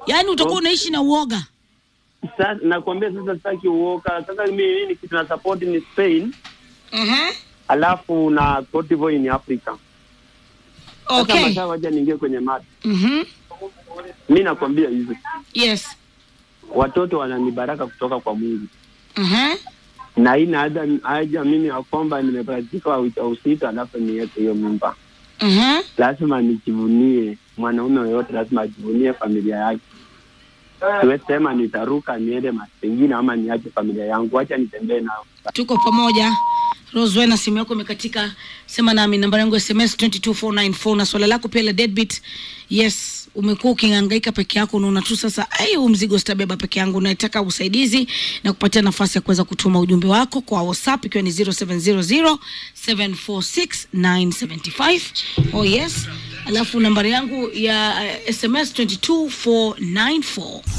yaani utakuwa unaishi na uoga Sasa nakwambia sasa sitaki uoka. Sasa mimi nini kitu na support ni Spain, uh-huh. alafu na Cote d'Ivoire ni Africa. Sasa okay mashaa wacha niingie kwenye mada. mm-hmm. Mi nakwambia hivi, yes watoto wana ni baraka kutoka kwa Mungu, uh-huh. na haina haja haja mimi ya kwamba nimepatika ujauzito alafu niweke hiyo mimba. Uh-huh. Lazima nijivunie, mwanaume yoyote lazima ajivunie familia yake. Siwezi sema nitaruka niende mahali pengine ama niache familia yangu, wacha nitembee nao. tuko pamoja roswena simu yako imekatika sema nami nambari yangu ya sms 22494 na swala lako pia la deadbeat yes umekuwa ukihangaika peke yako unaona tu sasa ai huu mzigo sitabeba peke yangu unataka usaidizi na kupatia nafasi ya kuweza kutuma ujumbe wako kwa whatsapp ikiwa ni 0700746975 oh yes alafu nambari yangu ya uh, sms 22494